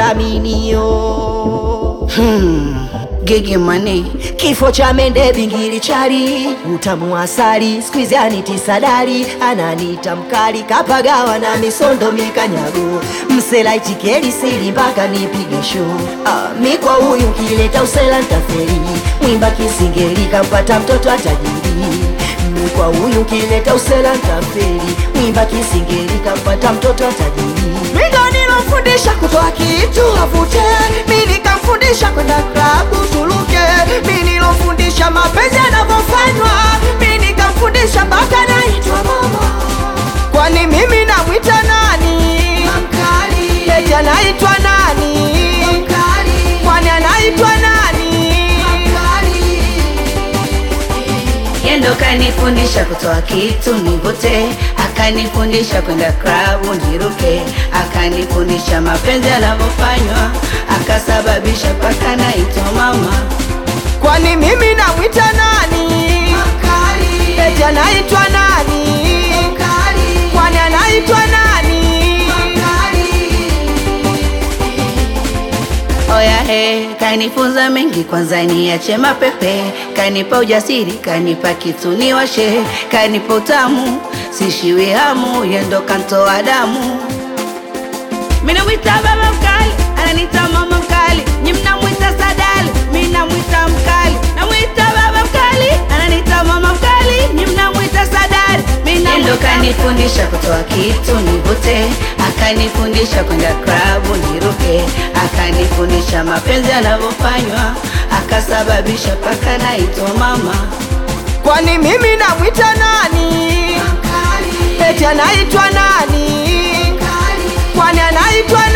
vitaminio hmm. Gigi mani kifo cha mende bingili chali utamu wa asali squeeze aniti sadari ananita mkali kapagawa na misondo mikanyago msela itikeli sili mpaka nipige show ah, mi kwa huyu kileta usela ntaferi mwimba kisingeli kampata mtoto atajiri mi kwa huyu kileta usela ntaferi mwimba kisingeli kampata mtoto atajiri mindo nilofundisha kutoa kitu avute mi nikamfundisha kwenda klabu tuluke mi nilofundisha mapenzi yanavyofanywa mi nikamfundisha mpaka naitwa mama kwani mimi namwita nani eti anaitwa nani kwani anaitwa nani Yendo kanifundisha kutoa kitu nivute, akanifundisha kwenda klabu niruke, akanifundisha mapenzi yanavyofanywa, akasababisha paka naitwa mama. kwani mimi namwita nani eti anaitwa nani kwani anaitwa nani Oya he, kanifunza mengi, kwanza niache mapepe, kanipa ujasiri, kanipa kitu niwashe, kanipa utamu, sishiwi hamu, yendo kantoa damu. Mina mwita baba mkali, ananita mama mkali, nyi mnamwita sadali, mi namwita mkali, namwita baba mkali, ananita mama mkali, nyi mnamwita sadali, mi namwita kanifundisha kutoa kitu nivute, akanifundisha kwenda klabu niruke, akanifundisha mapenzi yanavyofanywa, akasababisha paka naitwa mama. kwani mimi namwita nani eti anaitwa nani kwani anaitwa